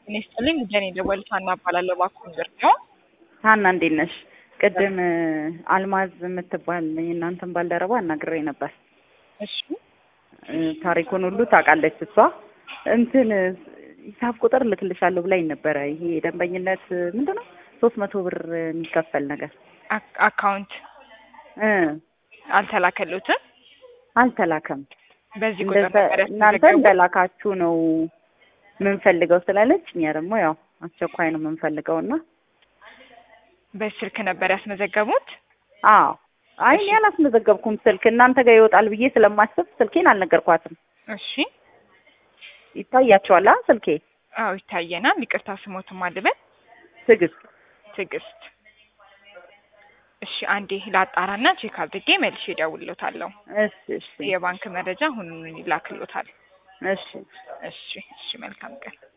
እኔ ስጥልኝ ጀኔ ደወሉት ሀና እባላለሁ። እባክዎን ነው ሀና እንዴት ነሽ? ቅድም አልማዝ የምትባል የእናንተን ባልደረባ አናግሬ ነበር። እሺ ታሪኩን ሁሉ ታውቃለች እሷ። እንትን ሂሳብ ቁጥር ልክልሻለሁ ብላኝ ነበረ። ይሄ የደንበኝነት ምንድን ነው ሶስት መቶ ብር የሚከፈል ነገር አክ- አካውንት እ አልተላከሉትም። አልተላከም። በዚህ ቁጥር እንደዛ ነበር እናንተ ያስመዘገቡት? እንደላካችሁ ነው የምንፈልገው ስላለች እኛ ደግሞ ያው አስቸኳይ ነው የምንፈልገው እና በስልክ ነበር ያስመዘገቡት። አዎ አይ እኔ አላስመዘገብኩም ስልክ እናንተ ጋር ይወጣል ብዬ ስለማስብ ስልኬን አልነገርኳትም። እሺ ይታያቸዋል አ ስልኬ አዎ ይታየናል። ይቅርታ ስሞትም አልበል ትዕግስት ትዕግስት። እሺ አንዴ ላጣራና ቼክ አድርጌ መልሼ እደውልሎታለሁ። እሺ እሺ የባንክ መረጃ አሁኑኑ ይላክሎታል። እሺ እሺ እሺ መልካም ቀን